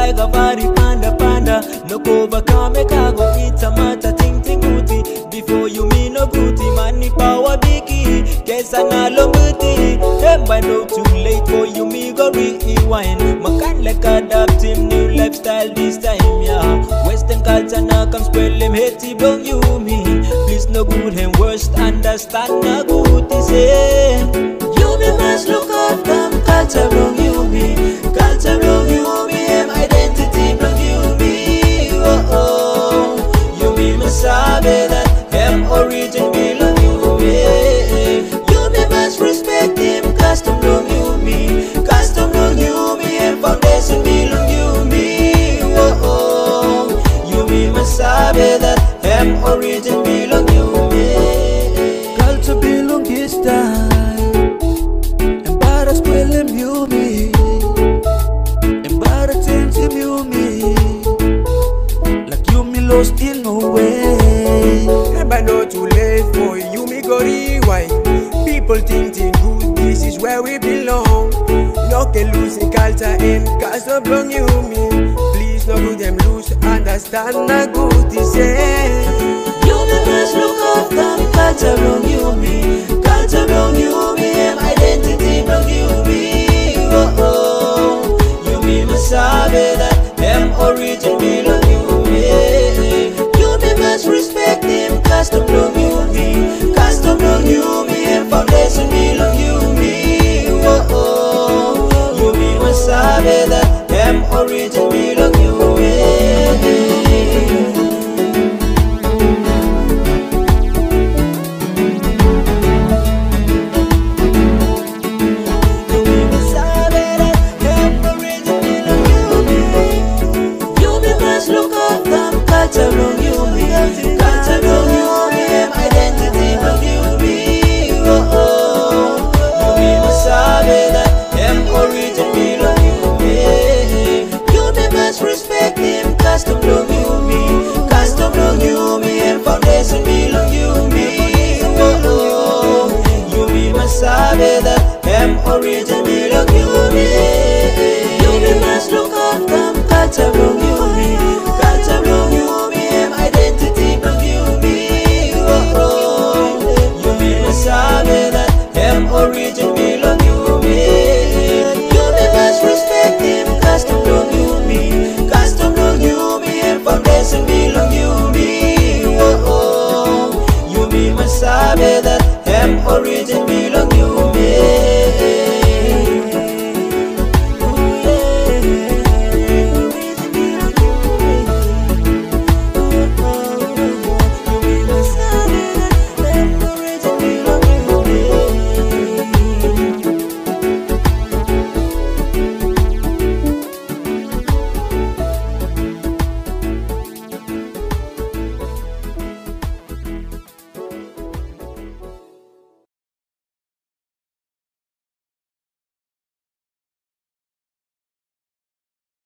like a body panda panda. No cover can make I go eat a matter ting ting booty. Before you me no booty, money power biggie. Guess I na long booty. Them by no too late for you me go rewind. My kind like adapt him new lifestyle this time, yeah. Western culture now come spell him hate bong you me. Please no good him worst understand na good is say. You me must look out them culture wrong you me. Culture wrong you me, him identity wrong you me. Oh oh, you me must sabe that him origin belong you me. You me must respect him custom wrong you me. Custom wrong you me, him foundation belong you me. Oh oh, you me must sabe that him origin belong you me. Culture belong this time Embarrass Willem you me Embarrass him you me Like you me lost in no way Never know too late for you, me go rewind. People thinking good, this is where we belong. No can lose in culture and cause of belong you me. Please no do them lose, understand na good is You me must look out them culture wrong you me Culture wrong you me Em identity wrong you me Oh oh You me must sabe that Em origin belong you me You me must respect him Custom wrong you me Custom wrong you me Em foundation belong you me Oh oh You me must sabe that Em origin belong